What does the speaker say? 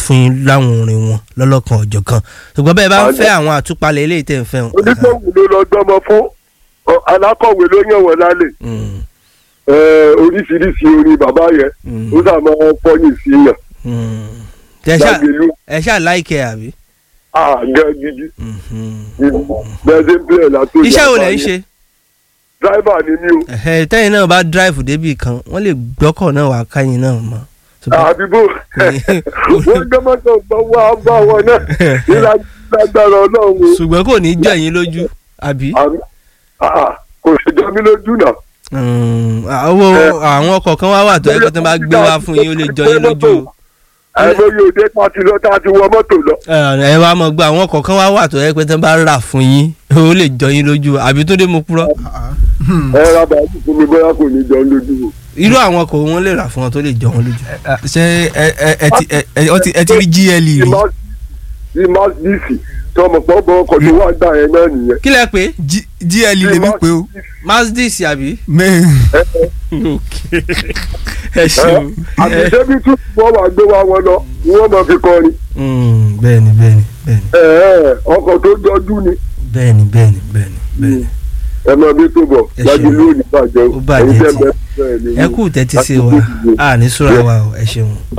fún yín láwọn orin wọn lọ́lọ́kan ọ̀jọ̀ kan ṣùgbọ́n bẹ́ẹ̀ bá ń fẹ́ àwọn àtúpalẹ̀ eléyìí tẹ̀ ń fẹ́ wọn. onígbòhùn ló lọ gbọ́mọ fún ọ, alákọ̀wé ló yàn wọ́n lálẹ́ Mm, ẹ, oríṣiríṣi orin bàbá yẹn mm, ó sà máa fọ́yìn sí yàn mm. Ẹ ṣáà- lágbèlú ẹ ṣáà láìkẹ́ àbí. àgẹ́ gidi Mhm. bẹ́ẹ̀ ṣe ń bẹ̀rẹ̀ látó iṣẹ́ wo lẹ̀ ń ṣe dráìvà ni mí o Ẹ̀hẹ́, tẹ́yìn náà bá drive débì kan wọ́n lè gbọ́kọ̀ náà wá káyìn náà mọ́. Ṣùgbọ́n- àbíbò wọ́n gbọ́mọ́tò gbọ́ wá bá wọn náà nílágbára ọlọ́run o. ṣùgbọ́n kò ní jọ yín lójú àbí. Àmì- àà, kò ṣe jọ mí lójú náà. Mm, àwọn àwọn ọkọ̀ kan wá wà tó ẹgbẹ́ tó bá gbé wá fún yín ó lè jọ yín lójú o. àìmọye òde tá a ti lọ tá a ti wọ mọ́tò lọ. ẹ ẹ wá mọ̀ gbọ́ àwọn ọkọ̀ kan wá wà tó ẹgbẹ́ tó bá rà fún yín ó lè jọ yín lójú o. àbí tó dé mo purọ́. ẹ ra bàálù fún mi bóyá kò ní jọ mí lójú o. irú àwọn ọkọ̀ wọn lè rà fún wọn tó lè jọ wọn lójú. ṣé ẹ ẹ ẹ ti ẹ ẹ ọ ti- ẹ ti rí GLE rí tí Mercedes tí ọmọ pọ̀ bọ̀ ọkọ̀ tó wà gbà yẹn náà nìyẹn. kí lẹ pé G- GLE lèmi pé o Mercedes àbí. mẹ ẹ ṣeun. àti débi tún wọ́n wà gbé wa wọn lọ ni wọ́n mọ̀ fi kọrin. Mm, bẹ́ẹ̀ni bẹ́ẹ̀ni bẹ́ẹ̀ni ẹ ẹ ọkọ̀ tó jọjú ni bẹ́ẹ̀ni bẹ́ẹ̀ni bẹ́ẹ̀ni bẹ́ẹ̀ni. ẹ mọ bí tó bọ̀ Ẹ lájú ṣeun. lónìí bàjẹ́ Ó bàjẹ́ Ẹ̀yin tẹ́ tí. bẹ́ẹ̀ bẹ́ẹ̀ ni ẹ kú tẹ́tí sí wa a ní súra wa o ẹ ṣeun.